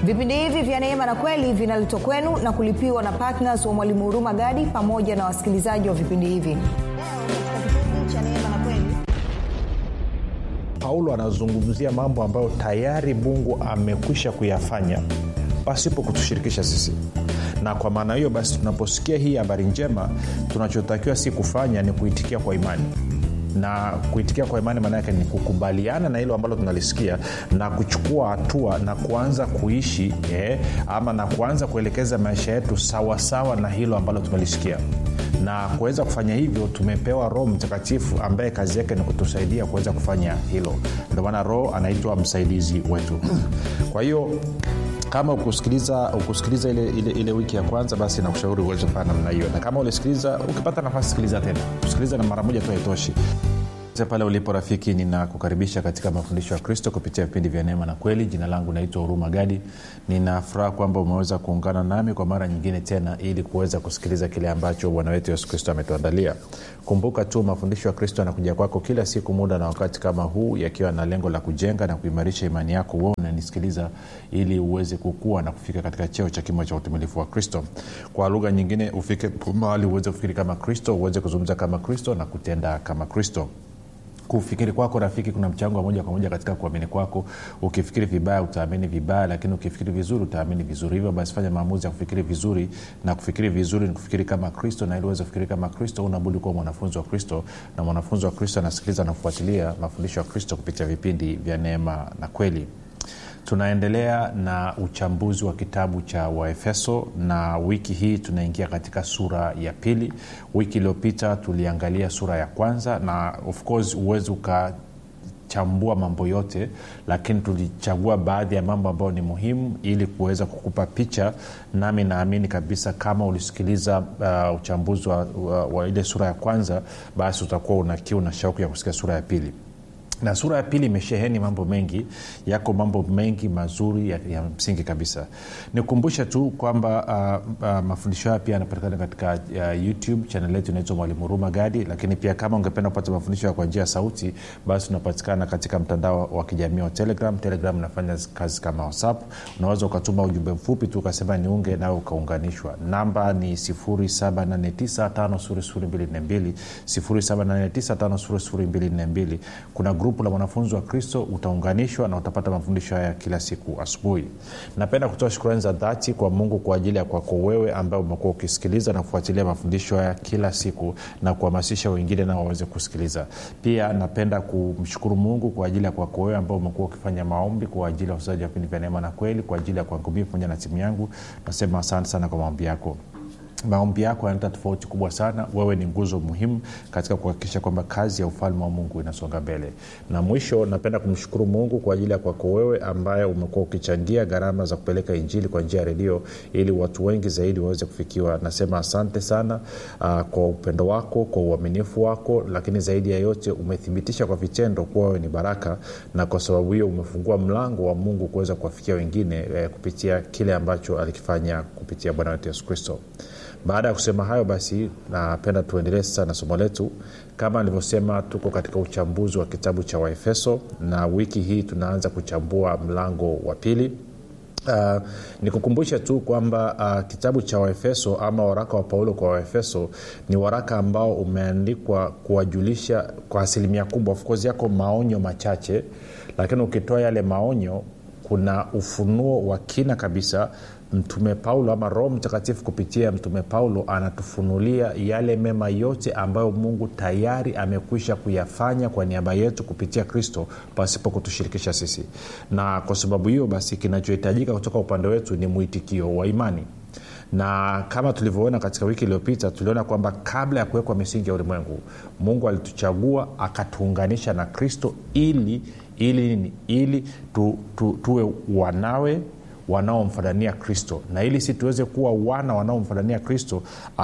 vipindi hivi vya neema na kweli vinaletwa kwenu na kulipiwa na ptns wa mwalimu huruma gadi pamoja na wasikilizaji wa vipindi hivi leo katika kipindi cha neema na kweli paulo anazungumzia mambo ambayo tayari mungu amekwisha kuyafanya pasipo kutushirikisha sisi na kwa maana hiyo basi tunaposikia hii habari njema tunachotakiwa si kufanya ni kuitikia kwa imani na kuitikia kwa imani maana yake ni kukubaliana na hilo ambalo tunalisikia na kuchukua hatua na kuanza kuishi eh, ama na kuanza kuelekeza maisha yetu sawasawa sawa na hilo ambalo tumelisikia na kuweza kufanya hivyo tumepewa roho mtakatifu ambaye kazi yake ni kutusaidia kuweza kufanya hilo ndio maana roho anaitwa msaidizi wetu kwa hiyo kama ukusikiliza ukusikiliza ile, ile, ile wiki ya kwanza basi nakushauri uweze kufanya namna hiyo na kama ulisikiliza ukipata nafasi sikiliza tena kusikiliza na mara moja tu haitoshi pale ulipo rafiki ninakukaribisha katika mafundisho ya kristo kupitia vipindi vya neema na kweli jina langu naitwa huruma gadi ninafuraha kwamba umeweza kuungana nami kwa mara nyingine tena ili kuweza kusikiliza kile ambacho bwana wetu yesu kristo ametuandalia kumbuka tu mafundisho ya kristo yanakuja kwako kila siku muda na wakati kama huu yakiwa na lengo la kujenga na kuimarisha imani yako uo unanisikiliza ili uweze kukua na kufika katika cheo cha kimo cha utimilifu wa kristo kwa lugha nyingine ufike mahali uweze kufikiri kama kristo uweze kuzungumza kama kristo na kutenda kama kristo kufikiri kwako rafiki kuna mchango wa moja kwa moja katika kuamini kwako ukifikiri vibaya utaamini vibaya lakini ukifikiri vizuri utaamini vizuri hivyo basi fanya maamuzi ya kufikiri vizuri na kufikiri vizuri ni kufikiri kama kristo na ili uweze kufikiri kama kristo unabudi kuwa mwanafunzi wa kristo na mwanafunzi wa kristo anasikiliza na kufuatilia mafundisho ya kristo kupitia vipindi vya neema na kweli tunaendelea na uchambuzi wa kitabu cha waefeso na wiki hii tunaingia katika sura ya pili wiki iliyopita tuliangalia sura ya kwanza na of course huwezi uka chambua mambo yote lakini tulichagua baadhi ya mambo ambayo ni muhimu ili kuweza kukupa picha nami naamini kabisa kama ulisikiliza uh, uchambuzi wa, wa, wa ile sura ya kwanza basi utakuwa una kiu na shauku ya kusikia sura ya pili na sura ya pili imesheheni mambo mengi yako mambo mengi mazuri ya, ya msingi kabisa nikumbushe tu kwamba uh, uh, mafundisho haya pia yanapatikana katika uh, youtube chanel yetu inaitwa mwalimu huruma gadi lakini pia kama ungependa kupata mafundisho kwa njia ya sauti basi unapatikana katika mtandao wa kijamii wa telegram telegram inafanya kazi kama whatsapp unaweza ukatuma ujumbe mfupi tu ukasema niunge nawe ukaunganishwa namba ni 7895242 7895242 kuna grupu la mwanafunzi wa kristo utaunganishwa na utapata mafundisho haya kila siku asubuhi napenda kutoa shukurani za dhati kwa mungu kwa ajili ya kwako wewe ambaye umekuwa ukisikiliza na kufuatilia mafundisho haya kila siku na kuhamasisha wengine nao waweze kusikiliza pia napenda kumshukuru mungu kwa ajili ya kwako wewe ambao umekuwa ukifanya maombi kwa ajili ya usaji wa vipindi vya neema na kweli kwa ajili ya kwangu mii pamoja na timu yangu nasema asante sana kwa maombi yako maombi yako yanaleta tofauti kubwa sana wewe ni nguzo muhimu katika kuhakikisha kwamba kazi ya ufalme wa mungu inasonga mbele na mwisho napenda kumshukuru mungu kwa ajili ya kwako wewe ambaye umekuwa ukichangia gharama za kupeleka injili kwa njia ya redio ili watu wengi zaidi waweze kufikiwa nasema asante sana uh, kwa upendo wako kwa uaminifu wako lakini zaidi ya yote umethibitisha kwa vitendo kuwa wewe ni baraka na kwa sababu hiyo umefungua mlango wa mungu kuweza kuwafikia wengine eh, kupitia kile ambacho alikifanya kupitia bwana wetu yesu kristo baada ya kusema hayo basi napenda tuendelee sasa na somo letu kama nilivyosema tuko katika uchambuzi wa kitabu cha waefeso na wiki hii tunaanza kuchambua mlango wa pili Uh, nikukumbushe tu kwamba uh, kitabu cha waefeso ama waraka wa paulo kwa waefeso ni waraka ambao umeandikwa kuwajulisha kwa asilimia kubwa ofcourse yako maonyo machache lakini ukitoa yale maonyo kuna ufunuo wa kina kabisa mtume paulo ama roho mtakatifu kupitia mtume paulo anatufunulia yale mema yote ambayo mungu tayari amekwisha kuyafanya kwa niaba yetu kupitia kristo pasipo kutushirikisha sisi na kwa sababu hiyo basi kinachohitajika kutoka upande wetu ni mwitikio wa imani na kama tulivyoona katika wiki iliyopita tuliona kwamba kabla ya kuwekwa misingi ya ulimwengu mungu alituchagua akatuunganisha na kristo ili ili ili tu, tu, tuwe wanawe wanaomfanania kristo na ili si tuweze kuwa wana wanaomfanania kristo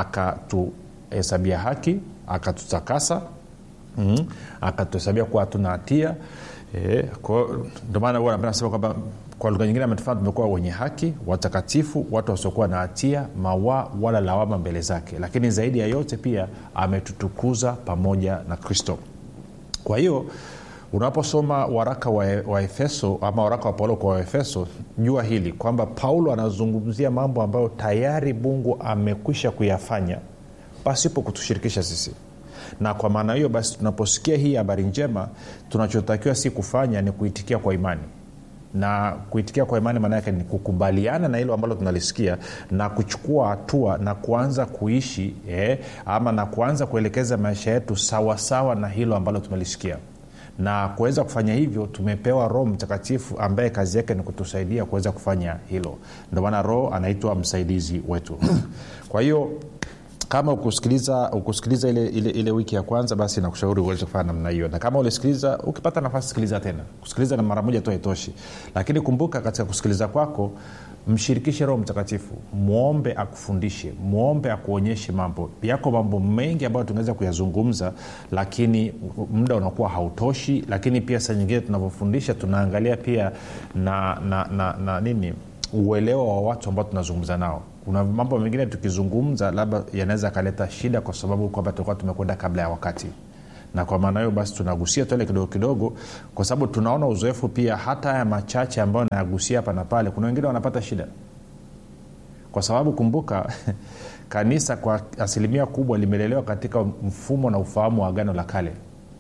akatuhesabia haki akatutakasa mm-hmm. akatuhesabia kuwa hatuna hatia e, ndio maana huwa napenda sema kwamba kwa lugha nyingine ametufanya tumekuwa wenye haki watakatifu watu wasiokuwa na hatia mawaa wala lawama mbele zake lakini zaidi ya yote pia ametutukuza pamoja na kristo kwa hiyo unaposoma waraka wa, wa efeso ama waraka wa paulo kwa waefeso jua hili kwamba paulo anazungumzia mambo ambayo tayari mungu amekwisha kuyafanya pasipo kutushirikisha sisi na kwa maana hiyo basi tunaposikia hii habari njema tunachotakiwa si kufanya ni kuitikia kwa imani na kuitikia kwa imani maana yake ni kukubaliana na hilo ambalo tunalisikia na kuchukua hatua na kuanza kuishi eh, ama na kuanza kuelekeza maisha yetu sawasawa sawa na hilo ambalo tumelisikia na kuweza kufanya hivyo tumepewa roho mtakatifu ambaye kazi yake ni kutusaidia kuweza kufanya hilo ndio maana roho anaitwa msaidizi wetu kwa hiyo kama ukusikiliza ukusikiliza ile, ile, ile wiki ya kwanza basi nakushauri uweze kufanya namna hiyo na kama ulisikiliza ukipata nafasi sikiliza tena kusikiliza na mara moja tu haitoshi lakini kumbuka katika kusikiliza kwako mshirikishe roho mtakatifu mwombe akufundishe mwombe akuonyeshe mambo yako mambo mengi ambayo tungeweza kuyazungumza lakini muda unakuwa hautoshi lakini pia saa nyingine tunavyofundisha tunaangalia pia na, na, na, na nini uelewa wa watu ambao tunazungumza nao kuna mambo mengine tukizungumza labda yanaweza akaleta shida kwa sababu kwamba tulikuwa tumekwenda kabla ya wakati na kwa maana hiyo basi tunagusia tuale kidogo kidogo kwa sababu tunaona uzoefu pia hata haya machache ambayo nayagusia hapa na pale kuna wengine wanapata shida kwa sababu kumbuka kanisa kwa asilimia kubwa limelelewa katika mfumo na ufahamu wa agano la kale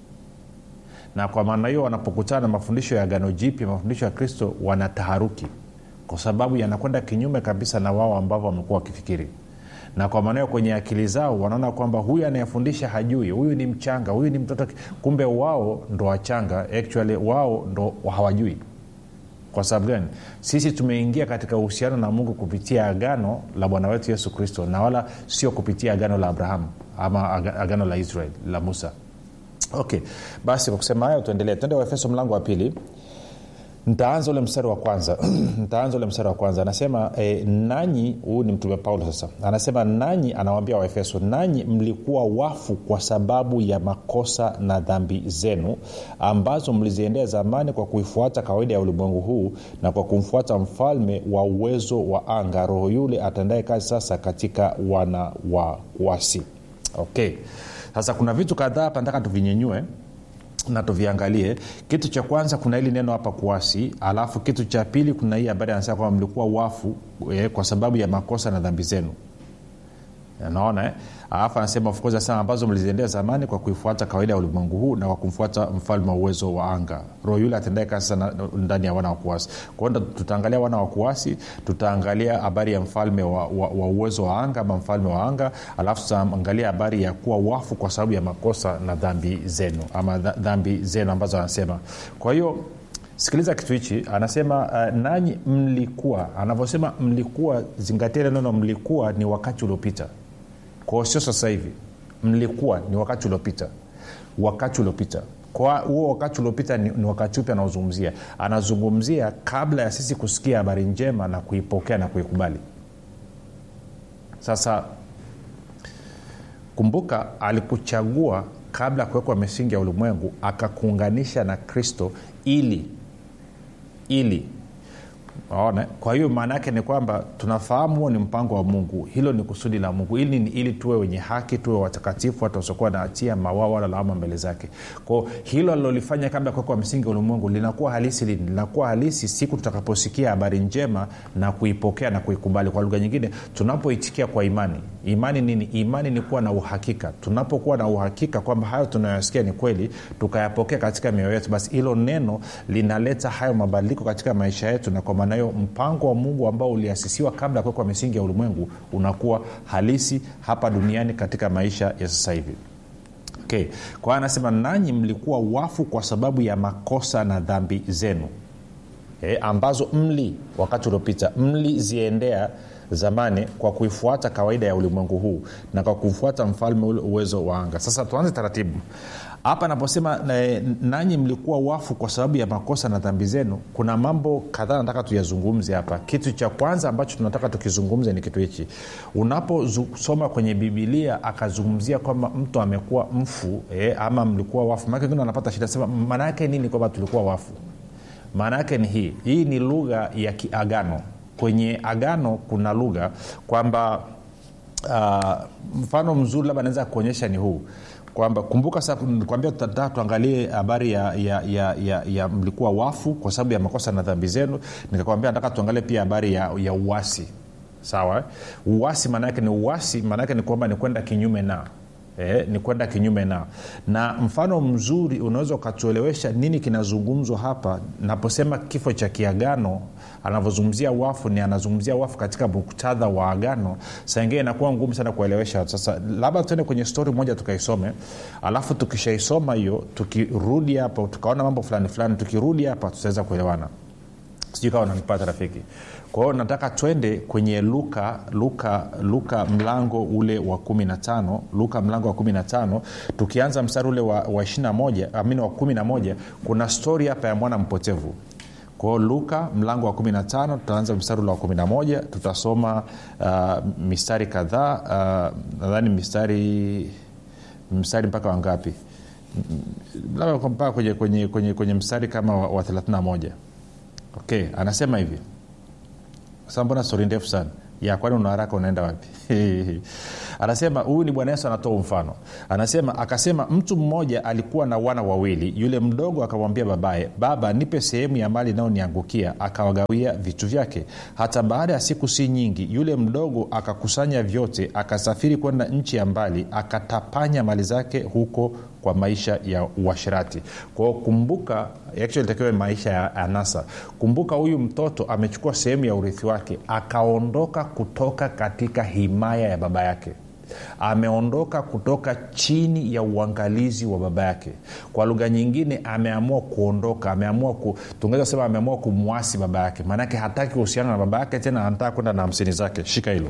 na kwa maana hiyo wanapokutana na mafundisho ya agano jipya mafundisho ya kristo wanataharuki kwa sababu yanakwenda kinyume kabisa na wao ambavyo wamekuwa wakifikiri na kwa maanao kwenye akili zao wanaona kwamba huyu anayefundisha hajui huyu ni mchanga huyu ni mtoto kumbe wao ndo wachanga actually wao ndo hawajui kwa sababu gani sisi tumeingia katika uhusiano na mungu kupitia agano la bwana wetu yesu kristo na wala sio kupitia agano la abrahamu ama agano la israel la musa okay basi kwa kusema hayo tuendelee tuende waefeso mlango wa pili ntaanza ule mstari wa kwanza ntaanza ule mstari wa kwanza anasema e, nanyi huu ni mtume paulo sasa anasema nanyi anawambia waefeso nanyi mlikuwa wafu kwa sababu ya makosa na dhambi zenu ambazo mliziendea zamani kwa kuifuata kawaida ya ulimwengu huu na kwa kumfuata mfalme wa uwezo wa anga roho yule atendaye kazi sasa katika wana wa kuasi okay sasa kuna vitu kadhaa hapa nataka tuvinyenyue na tuviangalie kitu cha kwanza kuna hili neno hapa kuasi alafu kitu cha pili kuna hii habari anasema kwamba mlikuwa wafu eh, kwa sababu ya makosa na dhambi zenu naona eh? alafu anasema of course anasema ambazo mliziendea zamani kwa kuifuata kawaida ya ulimwengu huu na kwa kumfuata mfalme wa uwezo wa anga roho yule atendae kazi sana ndani ya wana wa kuasi kwao tutaangalia wana wa kuasi tutaangalia habari ya mfalme wa, wa, wa uwezo wa anga ama mfalme wa anga alafu tutaangalia habari ya kuwa wafu kwa sababu ya makosa na dhambi zenu ama dhambi zenu ambazo anasema kwa hiyo sikiliza kitu hichi anasema uh, nanyi mlikuwa anavyosema mlikuwa zingatia neno mlikuwa ni wakati uliopita kwao sio sasa hivi mlikuwa ni wakati uliopita wakati uliopita kwa huo wakati uliopita ni, ni wakati upi anaozungumzia anazungumzia kabla ya sisi kusikia habari njema na kuipokea na kuikubali sasa kumbuka alikuchagua kabla ya kuwekwa misingi ya ulimwengu akakuunganisha na kristo ili ili Waone? kwa hiyo maana yake ni kwamba tunafahamu huo ni mpango wa mungu hilo ni kusudi la mungu ili ni ili tuwe wenye haki tuwe watakatifu hata wasiokuwa na hatia mawaa wala lawama mbele zake kwao hilo alilolifanya kabla ya kuwekwa msingi wa ulimwengu linakuwa halisi lini linakuwa halisi siku tutakaposikia habari njema na kuipokea na kuikubali kwa lugha nyingine tunapoitikia kwa imani imani nini imani ni kuwa na uhakika tunapokuwa na uhakika kwamba hayo tunayoyasikia ni kweli tukayapokea katika mioyo yetu basi hilo neno linaleta hayo mabadiliko katika maisha yetu na kwa maana hiyo mpango wa mungu ambao uliasisiwa kabla ya kuwekwa misingi ya ulimwengu unakuwa halisi hapa duniani katika maisha ya sasa hivi okay. kwa hiyo anasema nanyi mlikuwa wafu kwa sababu ya makosa na dhambi zenu e, ambazo mli wakati uliopita mliziendea zamani kwa kuifuata kawaida ya ulimwengu huu na kwa kufuata mfalme ule uwezo wa anga sasa tuanze taratibu hapa naposema nanyi mlikuwa wafu kwa sababu ya makosa na dhambi zenu kuna mambo kadhaa nataka tuyazungumze hapa kitu cha kwanza ambacho tunataka tukizungumze ni kitu hichi unaposoma kwenye bibilia akazungumzia kwamba mtu amekuwa mfu eh, ama mlikuwa wafu maake wengine wanapata shida sema maana yake nini kwamba tulikuwa wafu maana yake ni hii hii ni lugha ya kiagano kwenye agano kuna lugha kwamba uh, mfano mzuri labda naweza kuonyesha ni huu kwamba kumbuka sasa kwambia tutataka tuangalie habari ya, ya, ya, ya, ya mlikuwa wafu kwa sababu ya makosa na dhambi zenu nikakwambia nataka tuangalie pia habari ya, ya uasi sawa eh? uasi maana yake ni uasi maana yake ni kwamba ni kwenda kinyume na Eh, ni kwenda kinyume na na mfano mzuri unaweza ukatuelewesha nini kinazungumzwa hapa naposema kifo cha kiagano anavyozungumzia wafu ni anazungumzia wafu katika muktadha wa agano saingine inakuwa ngumu sana kuelewesha sasa labda tuende kwenye stori moja tukaisome alafu tukishaisoma hiyo tukirudi hapa tukaona mambo fulani fulani tukirudi hapa tutaweza kuelewana sijui kawa nanipata rafiki kwa hiyo nataka twende kwenye luka luka luka mlango ule wa 15 luka mlango wa 15 tukianza mstari ule wa, wa 21 amini wa 11 kuna stori hapa ya mwana mpotevu kwao luka mlango wa 15 tutaanza mstari ule wa 11 tutasoma uh, mistari kadhaa uh, nadhani mistari mstari mpaka wangapi labda mpaka kwenye, kwenye, kwenye, kwenye mstari kama wa, wa 31 okay anasema hivi sasa mbona stori ndefu sana ya kwani una haraka unaenda wapi anasema huyu ni bwana yesu anatoa mfano anasema akasema mtu mmoja alikuwa na wana wawili yule mdogo akamwambia babaye baba nipe sehemu ya mali inayoniangukia akawagawia vitu vyake hata baada ya siku si nyingi yule mdogo akakusanya vyote akasafiri kwenda nchi ya mbali akatapanya mali zake huko kwa maisha ya uashirati kwao kumbuka actually takiwa maisha ya anasa kumbuka huyu mtoto amechukua sehemu ya urithi wake akaondoka kutoka katika himaya ya baba yake ameondoka kutoka chini ya uangalizi wa baba yake kwa lugha nyingine ameamua kuondoka ameamua ku, tungeweza kusema ameamua kumwasi baba yake maanake hataki uhusiano na baba yake tena anataka kwenda na hamsini zake shika hilo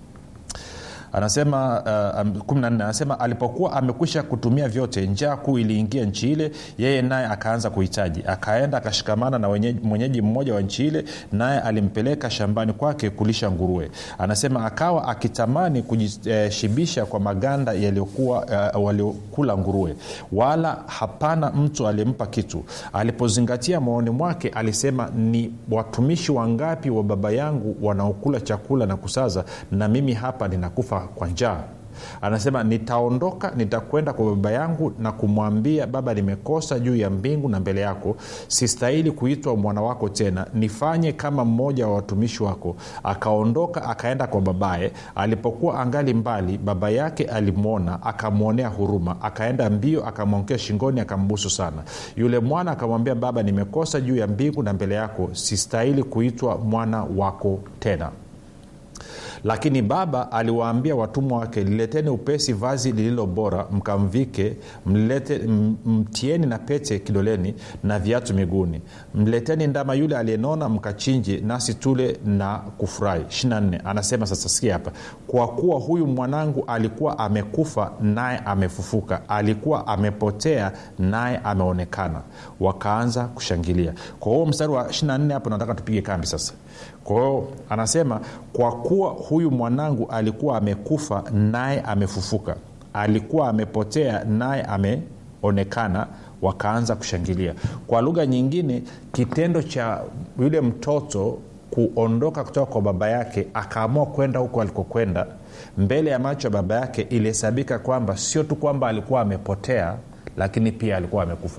anasema uh, 14 anasema alipokuwa amekwisha kutumia vyote njaa kuu iliingia nchi ile yeye naye akaanza kuhitaji akaenda akashikamana na wenyeji, mwenyeji mmoja wa nchi ile naye alimpeleka shambani kwake kulisha nguruwe anasema akawa akitamani kujishibisha uh, kwa maganda yaliyokuwa uh, waliokula nguruwe wala hapana mtu aliyempa kitu alipozingatia maoni mwake alisema ni watumishi wangapi wa baba yangu wanaokula chakula na kusaza na mimi hapa ninakufa kwa njaa anasema nitaondoka nitakwenda kwa baba yangu na kumwambia baba nimekosa juu ya mbingu na mbele yako sistahili kuitwa mwana wako tena nifanye kama mmoja wa watumishi wako akaondoka akaenda kwa babaye alipokuwa angali mbali baba yake alimwona akamwonea huruma akaenda mbio akamwongea shingoni akambusu sana yule mwana akamwambia baba nimekosa juu ya mbingu na mbele yako sistahili kuitwa mwana wako tena lakini baba aliwaambia watumwa wake lileteni upesi vazi lililo bora mkamvike mlete, mtieni na pete kidoleni na viatu miguuni mleteni ndama yule aliyenona mkachinje nasi tule na kufurahi 24 anasema sasa sikia hapa kwa kuwa huyu mwanangu alikuwa amekufa naye amefufuka alikuwa amepotea naye ameonekana wakaanza kushangilia kwa huo mstari wa 24 hapo nataka tupige kambi sasa kwa hiyo anasema kwa kuwa huyu mwanangu alikuwa amekufa naye amefufuka alikuwa amepotea naye ameonekana wakaanza kushangilia kwa lugha nyingine kitendo cha yule mtoto kuondoka kutoka kwa baba yake akaamua kwenda huko alikokwenda mbele ya macho ya baba yake ilihesabika kwamba sio tu kwamba alikuwa amepotea lakini pia alikuwa amekufa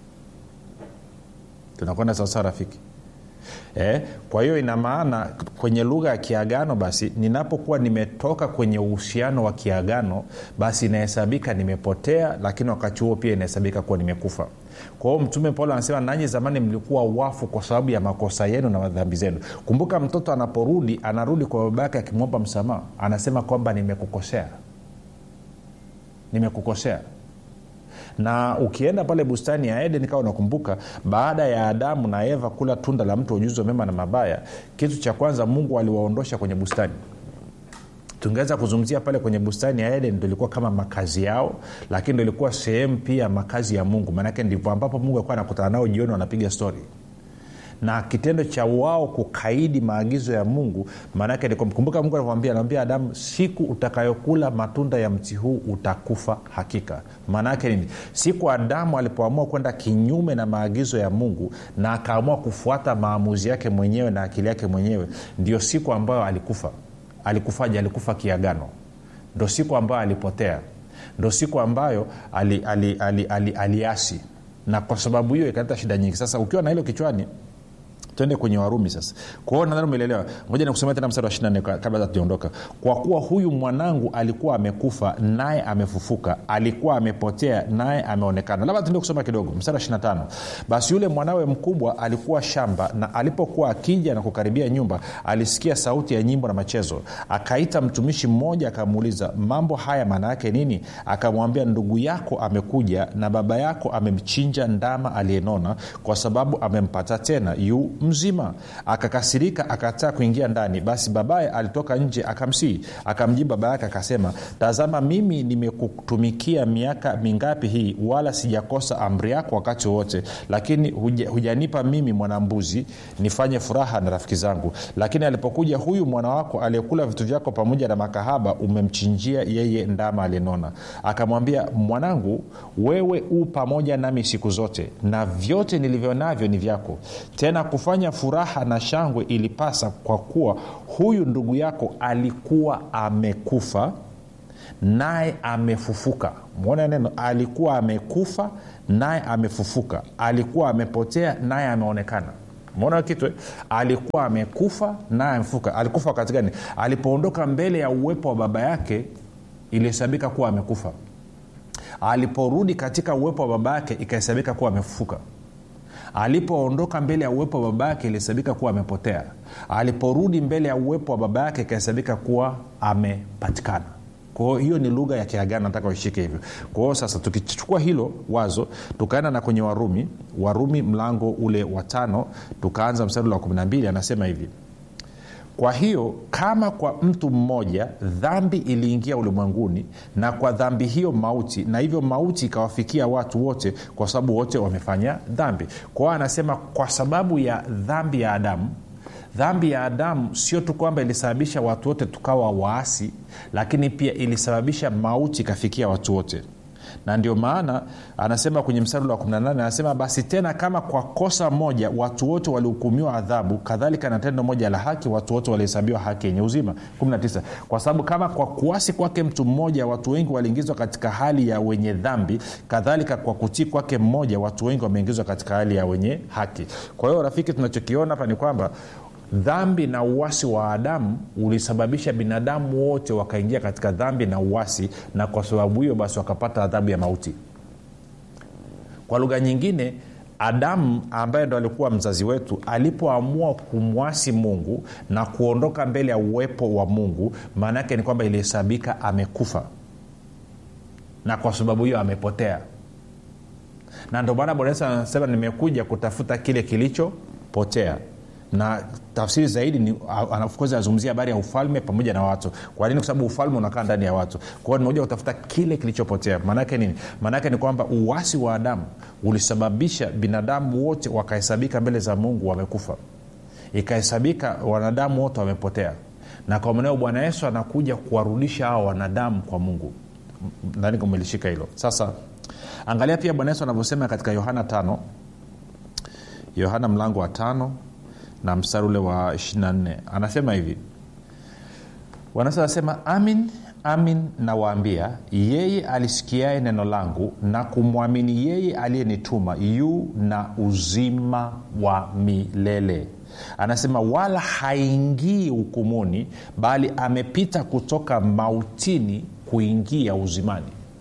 tunakwenda sawasawa rafiki Eh, kwa hiyo ina maana kwenye lugha ya kiagano basi ninapokuwa nimetoka kwenye uhusiano wa kiagano basi inahesabika nimepotea lakini wakati huo pia inahesabika kuwa nimekufa kwa hiyo mtume paulo anasema nanyi zamani mlikuwa wafu kwa sababu ya makosa yenu na dhambi zenu kumbuka mtoto anaporudi anarudi kwa baba yake akimwomba msamaha anasema kwamba nimekukosea nimekukosea na ukienda pale bustani ya eden kawa unakumbuka baada ya adamu na eva kula tunda la mtu ujuzi wa mema na mabaya kitu cha kwanza mungu aliwaondosha kwenye bustani tungeweza kuzungumzia pale kwenye bustani ya eden ndo ilikuwa kama makazi yao lakini ndo ilikuwa sehemu pia makazi ya mungu maanake ndivyo ambapo mungu alikuwa anakutana nao jioni wanapiga stori na kitendo cha wao kukaidi maagizo ya mungu maanake kumbuka mungu anamwambia anamwambia adamu siku utakayokula matunda ya mti huu utakufa hakika maana yake nini siku adamu alipoamua kwenda kinyume na maagizo ya mungu na akaamua kufuata maamuzi yake mwenyewe na akili yake mwenyewe ndio siku ambayo alikufa alikufaje alikufa kiagano ndo siku ambayo alipotea ndo siku ambayo aliasi ali, ali, ali, ali, ali na kwa sababu hiyo ikaleta shida nyingi sasa ukiwa na hilo kichwani twende kwenye warumi sasa kwao nadhani umeelewa ngoja nikusomea tena mstari wa 24 kabla hatujaondoka kwa kuwa huyu mwanangu alikuwa amekufa naye amefufuka alikuwa amepotea naye ameonekana labda tuende kusoma kidogo mstari wa 25 basi yule mwanawe mkubwa alikuwa shamba na alipokuwa akija na kukaribia nyumba alisikia sauti ya nyimbo na machezo akaita mtumishi mmoja akamuuliza mambo haya maana yake nini akamwambia ndugu yako amekuja na baba yako amemchinja ndama aliyenona kwa sababu amempata tena yu mzima akakasirika akataa kuingia ndani basi babaye alitoka nje akamsii akamjibu baba yake akasema tazama mimi nimekutumikia miaka mingapi hii wala sijakosa amri yako wakati wowote lakini huja, hujanipa mimi mwanambuzi nifanye furaha na rafiki zangu lakini alipokuja huyu mwana wako aliyekula vitu vyako pamoja na makahaba umemchinjia yeye ndama aliyenona akamwambia mwanangu wewe u pamoja nami siku zote na vyote nilivyo navyo ni vyako tena kufanya furaha na shangwe ilipasa kwa kuwa huyu ndugu yako alikuwa amekufa naye amefufuka mwona neno alikuwa amekufa naye amefufuka alikuwa amepotea naye ameonekana mona kitu alikuwa amekufa naye amefufuka alikufa wakati gani alipoondoka mbele ya uwepo wa baba yake ilihesabika kuwa amekufa aliporudi katika uwepo wa baba yake ikahesabika kuwa amefufuka alipoondoka mbele ya uwepo wa baba yake ilihesabika kuwa amepotea aliporudi mbele ya uwepo wa baba yake ikahesabika kuwa amepatikana kwao hiyo ni lugha ya kiagano nataka uishike hivyo kwao sasa tukichukua hilo wazo tukaenda na kwenye warumi warumi mlango ule wa tano tukaanza mstari wa 12 anasema hivi kwa hiyo kama kwa mtu mmoja dhambi iliingia ulimwenguni na kwa dhambi hiyo mauti na hivyo mauti ikawafikia watu wote kwa sababu wote wamefanya dhambi kwa hiyo anasema kwa sababu ya dhambi ya adamu dhambi ya adamu sio tu kwamba ilisababisha watu wote tukawa waasi lakini pia ilisababisha mauti ikafikia watu wote na ndio maana anasema kwenye mstari wa 18 anasema basi tena kama kwa kosa moja watu wote walihukumiwa adhabu kadhalika na tendo moja la haki watu wote walihesabiwa haki yenye uzima 19 kwa sababu kama kwa kuasi kwake mtu mmoja watu wengi waliingizwa katika hali ya wenye dhambi kadhalika kwa kutii kwake mmoja watu wengi wameingizwa katika hali ya wenye haki kwa hiyo rafiki tunachokiona hapa ni kwamba dhambi na uwasi wa adamu ulisababisha binadamu wote wakaingia katika dhambi na uwasi na kwa sababu hiyo basi wakapata adhabu ya mauti kwa lugha nyingine adamu ambaye ndo alikuwa mzazi wetu alipoamua kumwasi mungu na kuondoka mbele ya uwepo wa mungu maana yake ni kwamba ilihesabika amekufa na kwa sababu hiyo amepotea na ndio maana bwana yesu anasema nimekuja kutafuta kile kilichopotea na tafsiri zaidi ni course anazungumzia habari ya ufalme pamoja na watu kwa nini kwa sababu ufalme unakaa ndani ya watu kwa hiyo nimekuja kutafuta kile kilichopotea maanaake nini maanaake ni kwamba uwasi wa adamu ulisababisha binadamu wote wakahesabika mbele za mungu wamekufa ikahesabika wanadamu wote wamepotea na kwa maneo bwana yesu anakuja kuwarudisha hawa wanadamu kwa mungu ndani kumelishika hilo sasa angalia pia bwana yesu anavyosema katika yohana tano yohana mlango wa tano na mstari ule wa 24 anasema hivi wanasa anasema amin amin nawaambia yeye alisikiaye neno langu na kumwamini yeye aliyenituma yu na uzima wa milele anasema wala haingii hukumuni bali amepita kutoka mautini kuingia uzimani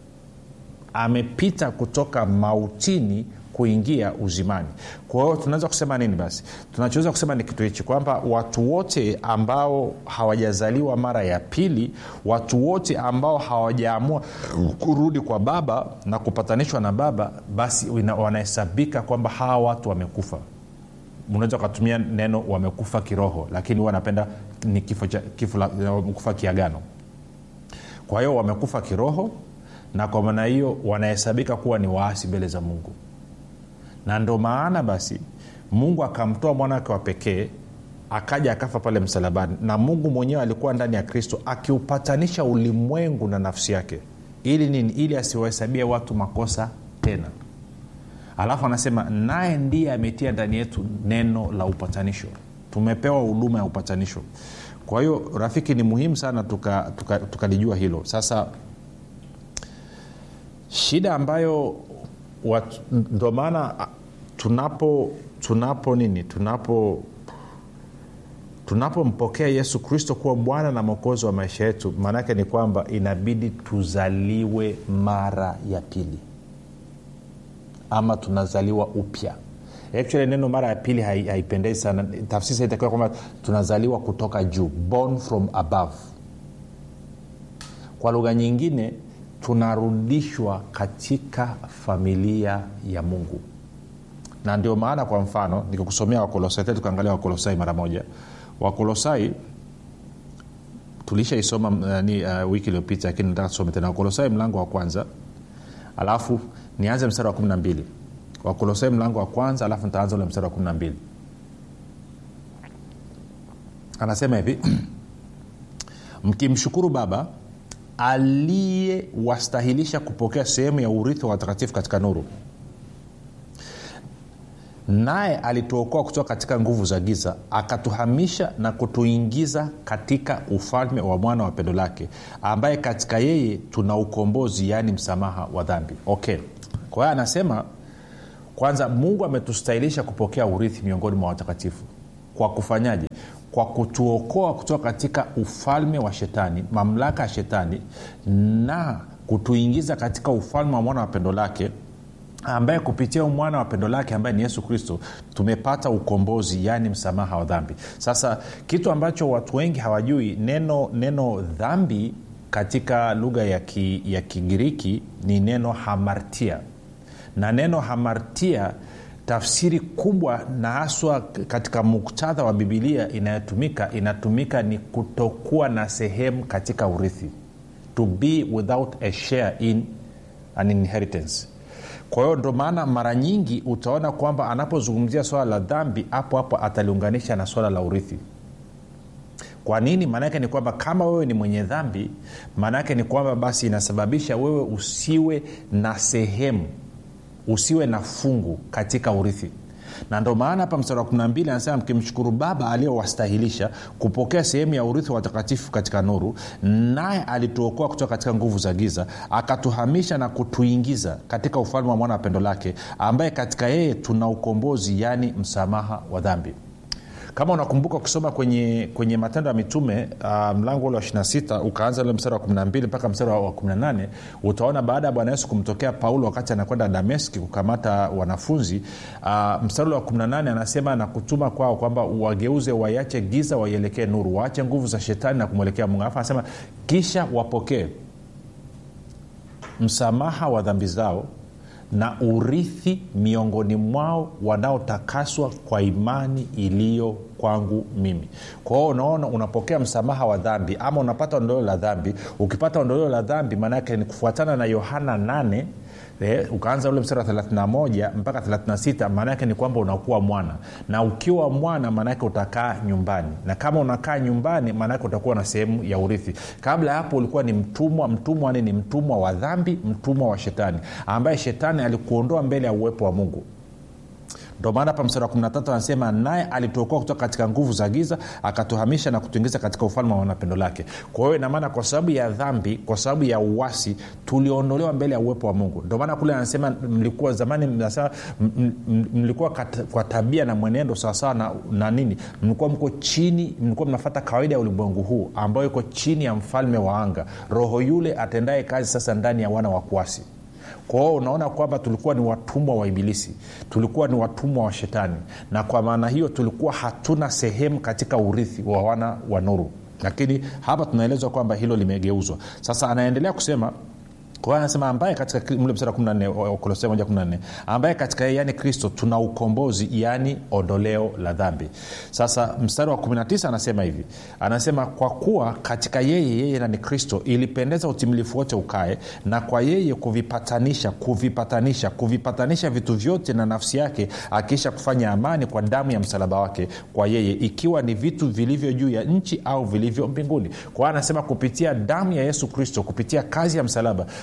amepita kutoka mautini kuingia uzimani kwa hiyo tunaweza kusema nini basi tunachoweza kusema ni kitu hichi kwamba watu wote ambao hawajazaliwa mara ya pili watu wote ambao hawajaamua kurudi kwa baba na kupatanishwa na baba basi wanahesabika kwamba hawa watu wamekufa unaweza ukatumia neno wamekufa kiroho lakini huwa napenda ni kifo cha kifo la wamekufa kiagano kwa hiyo wamekufa kiroho na kwa maana hiyo wanahesabika kuwa ni waasi mbele za mungu na ndo maana basi mungu akamtoa mwana wake wa pekee akaja akafa pale msalabani na mungu mwenyewe alikuwa ndani ya kristo akiupatanisha ulimwengu na nafsi yake ili nini ili asiwahesabie watu makosa tena alafu anasema naye ndiye ametia ndani yetu neno la upatanisho tumepewa huduma ya upatanisho kwa hiyo rafiki ni muhimu sana tukalijua tuka, tuka, tuka hilo sasa shida ambayo wat- ndo maana a, tunapo tunapo nini tunapo tunapompokea yesu kristo kuwa bwana na mwokozi wa maisha yetu maanaake ni kwamba inabidi tuzaliwe mara ya pili ama tunazaliwa upya actually neno mara ya pili hai- haipendezi sana tafsiri itakiwa kwamba tunazaliwa kutoka juu born from above kwa lugha nyingine tunarudishwa katika familia ya mungu na ndio maana kwa mfano nikikusomea wakolosai tena tukaangalia wakolosai mara moja wakolosai tulishaisoma uh, ni uh, wiki iliyopita lakini nataka tusome tena wakolosai mlango wa kwanza alafu nianze mstari wa kumi na mbili wakolosai mlango wa kwanza alafu nitaanza ule mstari wa kumi na mbili anasema hivi mkimshukuru baba aliyewastahilisha kupokea sehemu ya urithi wa watakatifu katika nuru naye alituokoa kutoka katika nguvu za giza akatuhamisha na kutuingiza katika ufalme wa mwana wa pendo lake ambaye katika yeye tuna ukombozi yaani msamaha wa dhambi okay kwa hiyo anasema kwanza mungu ametustahilisha kupokea urithi miongoni mwa watakatifu kwa kufanyaje kwa kutuokoa kutoka katika ufalme wa shetani mamlaka ya shetani na kutuingiza katika ufalme wa mwana wa pendo lake ambaye kupitia mwana wa pendo lake ambaye ni yesu kristo tumepata ukombozi yaani msamaha wa dhambi sasa kitu ambacho watu wengi hawajui neno neno dhambi katika lugha ya, ki, ya kigiriki ni neno hamartia na neno hamartia tafsiri kubwa na haswa katika muktadha wa bibilia inayotumika inatumika ni kutokuwa na sehemu katika urithi to be without a share in an inheritance kwa hiyo ndo maana mara nyingi utaona kwamba anapozungumzia swala la dhambi hapo hapo ataliunganisha na swala la urithi kwa nini maanaake ni kwamba kama wewe ni mwenye dhambi maanaake ni kwamba basi inasababisha wewe usiwe na sehemu usiwe na fungu katika urithi na ndo maana hapa mstari wa 12 anasema mkimshukuru baba aliyowastahilisha kupokea sehemu ya urithi wa watakatifu katika nuru naye alituokoa kutoka katika nguvu za giza akatuhamisha na kutuingiza katika ufalme wa mwana wa pendo lake ambaye katika yeye tuna ukombozi yaani msamaha wa dhambi kama unakumbuka ukisoma kwenye, kwenye matendo ya mitume uh, mlango ule wa 26 ukaanza ule mstari wa 12 mpaka mstari wa 18 utaona baada ya bwana yesu kumtokea paulo wakati anakwenda dameski kukamata wanafunzi uh, mstari ule wa 18 anasema na kutuma kwao kwamba wageuze waiache giza waielekee nuru waache nguvu za shetani na kumwelekea mungu alafu anasema kisha wapokee msamaha wa dhambi zao na urithi miongoni mwao wanaotakaswa kwa imani iliyo kwangu mimi kwa hiyo unaona unapokea msamaha wa dhambi ama unapata ondoleo la dhambi ukipata ondoleo la dhambi maanaake ni kufuatana na yohana 8 Eh, ukaanza ule mstari wa 31 mpaka 36 maana yake ni kwamba unakuwa mwana na ukiwa mwana maanaake utakaa nyumbani na kama unakaa nyumbani maanaake utakuwa na sehemu ya urithi kabla ya hapo ulikuwa ni mtumwa mtumwa ni mtumwa wa dhambi mtumwa wa shetani ambaye shetani alikuondoa mbele ya uwepo wa mungu ndo maana hapa mstari wa 13 anasema naye alituokoa kutoka katika nguvu za giza akatuhamisha na kutuingiza katika ufalme wa wanapendo lake kwa hiyo inamaana kwa sababu ya dhambi kwa sababu ya uwasi tuliondolewa mbele ya uwepo wa mungu ndo maana kule anasema mlikuwa zamani mnasema m- m- mlikuwa kat, kwa tabia na mwenendo sawasawa na, na nini mlikuwa mko chini mlikuwa mnafata kawaida ya ulimwengu huu ambayo iko chini ya mfalme wa anga roho yule atendaye kazi sasa ndani ya wana wa kuasi kwa hiyo unaona kwamba tulikuwa ni watumwa wa ibilisi tulikuwa ni watumwa wa shetani na kwa maana hiyo tulikuwa hatuna sehemu katika urithi wa wana wa nuru lakini hapa tunaelezwa kwamba hilo limegeuzwa sasa anaendelea kusema kwa hiyo anasema ambaye katika mle mstari wa 14 wakolosai 114 ambaye katika yeye yani kristo tuna ukombozi yaani ondoleo la dhambi sasa mstari wa 19 anasema hivi anasema kwa kuwa katika yeye yeye nani kristo ilipendeza utimilifu wote ukae na kwa yeye kuvipatanisha kuvipatanisha kuvipatanisha vitu vyote na nafsi yake akiisha kufanya amani kwa damu ya msalaba wake kwa yeye ikiwa ni vitu vilivyo juu ya nchi au vilivyo mbinguni kwa hiyo anasema kupitia damu ya yesu kristo kupitia kazi ya msalaba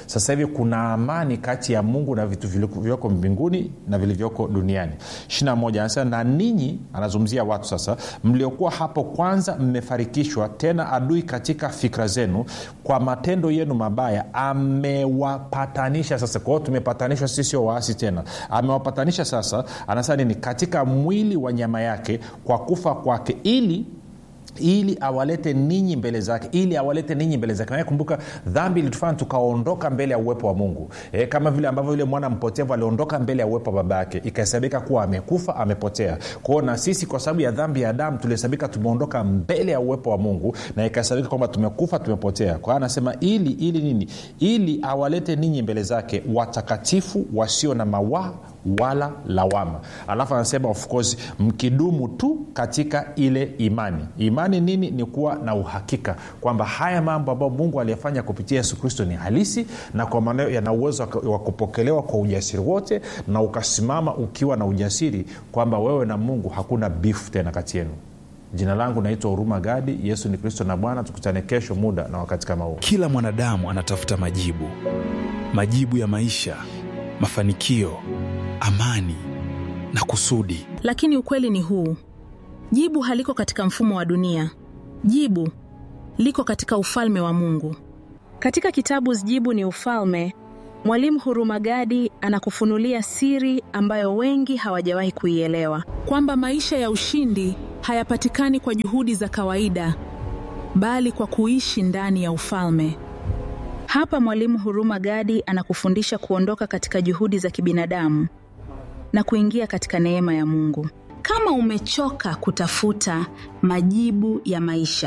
sasa hivi kuna amani kati ya mungu na vitu vilivyoko mbinguni na vilivyoko duniani 21 anasema na ninyi anazungumzia watu sasa mliokuwa hapo kwanza mmefarikishwa tena adui katika fikra zenu kwa matendo yenu mabaya amewapatanisha sasa kwa hiyo tumepatanishwa sisi sio waasi tena amewapatanisha sasa anasema nini katika mwili wa nyama yake kwa kufa kwake ili ili awalete ninyi mbele zake ili awalete ninyi mbele zake naye kumbuka dhambi ilitufanya tukaondoka mbele ya uwepo wa mungu e, kama vile ambavyo yule mwana mpotevu aliondoka mbele ya uwepo wa baba yake ikahesabika kuwa amekufa amepotea kwao na sisi kwa sababu ya dhambi ya adamu tulihesabika tumeondoka mbele ya uwepo wa mungu na ikahesabika kwamba tumekufa tumepotea kwa hiyo anasema ili ili nini ili awalete ninyi mbele zake watakatifu wasio na mawaa wala lawama alafu anasema of course mkidumu tu katika ile imani imani nini ni kuwa na uhakika kwamba haya mambo ambayo mungu aliyefanya kupitia yesu kristo ni halisi na kwa maana yana uwezo wa kupokelewa kwa ujasiri wote na ukasimama ukiwa na ujasiri kwamba wewe na mungu hakuna bifu tena kati yenu jina langu naitwa huruma gadi yesu ni kristo na bwana tukutane kesho muda na wakati kama huu kila mwanadamu anatafuta majibu majibu ya maisha mafanikio amani na kusudi lakini ukweli ni huu jibu haliko katika mfumo wa dunia jibu liko katika ufalme wa mungu katika kitabu jibu ni ufalme mwalimu hurumagadi anakufunulia siri ambayo wengi hawajawahi kuielewa kwamba maisha ya ushindi hayapatikani kwa juhudi za kawaida bali kwa kuishi ndani ya ufalme hapa mwalimu huruma gadi anakufundisha kuondoka katika juhudi za kibinadamu na kuingia katika neema ya mungu kama umechoka kutafuta majibu ya maisha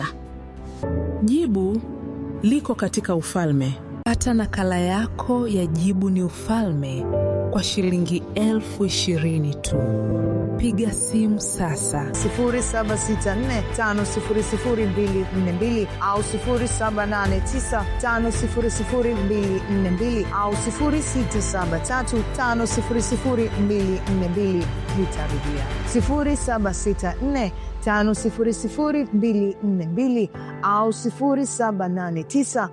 jibu liko katika ufalme pata nakala yako ya jibu ni ufalme kwa shilingi elfu ishirini tu piga simu sasa 7645242 au 7895242 au 6735242 nitarudia 764 5242 au 789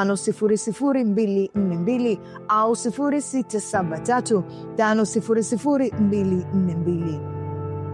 5242 au 673 5242